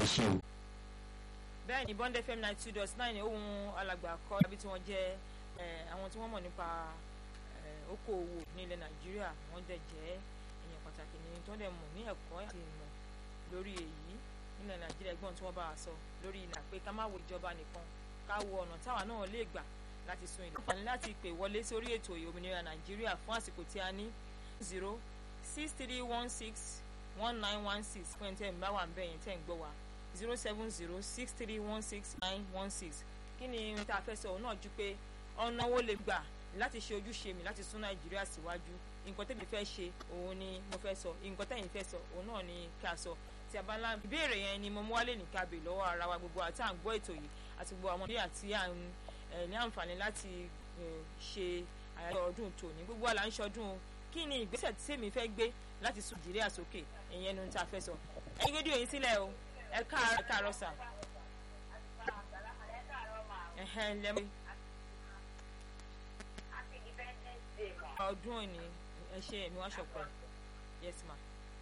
ẹ ṣé o. bẹ́ẹ̀ ni bond fm ninety two dot nine ohun alàgbà kọ́ ibi tí wọ́n jẹ́ àwọn tí wọ́n mọ̀ nípa okòòwò ní ilẹ̀ nàìjíríà wọ́n dẹ̀ jẹ́ èèyàn pàtàkì ní tó dẹ̀ mọ̀ ní ẹ̀kọ́ àti ìmọ̀ lórí èyí nílẹ̀ nàìjíríà ẹgbọ́n tí wọ́n bá wa sọ lórí ìlà pé ká má wo ìjọba nìkan ká wo ọ̀nà táwa náà lè gbà láti sun ìlú. àǹfààní láti pè wọlé sórí ètò òmìnira nàìjíríà fún àsìkò tí a ní zero six three one six one nine one six fún ẹni tẹ́ ń bá wà ń bẹ̀ yẹn tẹ́ ń gbọ́ wa zero seven zero six three one six nine one six kí ni ohun tá a fẹ́ sọ òun náà ju pé ọ̀nà wo lè gbà láti ṣe ojúṣe mi láti sún nàìjíríà síwájú nǹkan tẹ́mi fẹ́ ṣe òun ni mo fẹ́ sọ nǹkan tẹ́yìn fẹ́ sọ òun náà ni ká sọ tí a bá ńlá ìbéèrè yẹn ni mo mú wálé ní kábè lọ́wọ́ ara wa gbogbo àti à ń gbọ́ ètò yìí àti gbogbo àwọn ọmọdé àti à ń ní àǹfààní láti ṣe àyájọ́ ọdún tòní gbogbo àlà ń ṣọdún o kí ni ìgbésẹ̀ tí èmi fẹ́ gbé láti sún nàìjíríà sókè ìyẹn nu tá a fẹ́ sọ ẹ̀yin rédíò yín sílẹ̀ o ẹ káàárọ̀ ẹ káàárọ̀ sà. ẹ̀hẹ́n lẹ́mọ̀ ọdún òní ẹ ṣe ẹ̀mí wá ṣọ̀pẹ́ yes ma.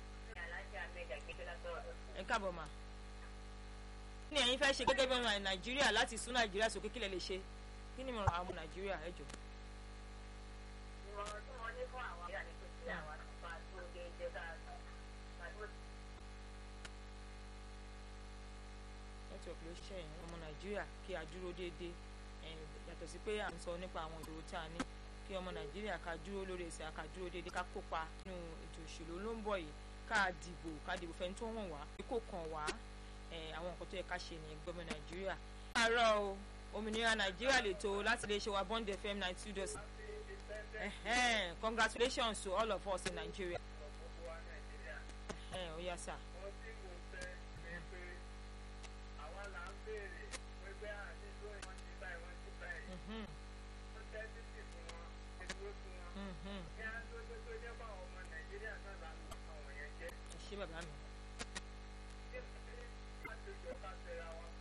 ẹ káàbọ̀ ma. kí ni ẹ̀yin fẹ́ ṣe gẹ́gẹ́ bí ọmọ nàìjíríà láti sún nàìjíríà sókè kí lẹ lè ṣe kí ni ìmọ̀ràn àwọn nàìjíríà ẹ jọ. ìmọ̀ràn tí wọ́n ní fún àwọn àyà ni pé kí àwọn àtúnfà tó lè jẹ́ dáadáa network ló ṣiṣẹ́ yẹn ọmọ nàìjíríà kí a dúró déédéé yàtọ̀ sí pé à ń sọ nípa àwọn ìṣòro tí a ní kí ọmọ nàìjíríà ká dúró lórí ẹsẹ̀ ká dúró déédéé ká kópa nínú ètò òṣèlú ló ń bọ̀ yìí ká dìbò ká dìbò fẹ́ni tó hàn wá kó kàn wá àwọn nǹkan tó yẹ ká ṣe ní gbọmọ nàìjíríà. àárọ̀ o òmìnira nàìjíríà lè tó láti lè ṣe wa bond fm ninety two dot congratulations to all of us in nigeria. ó yá sà. ṣé bàbá mi.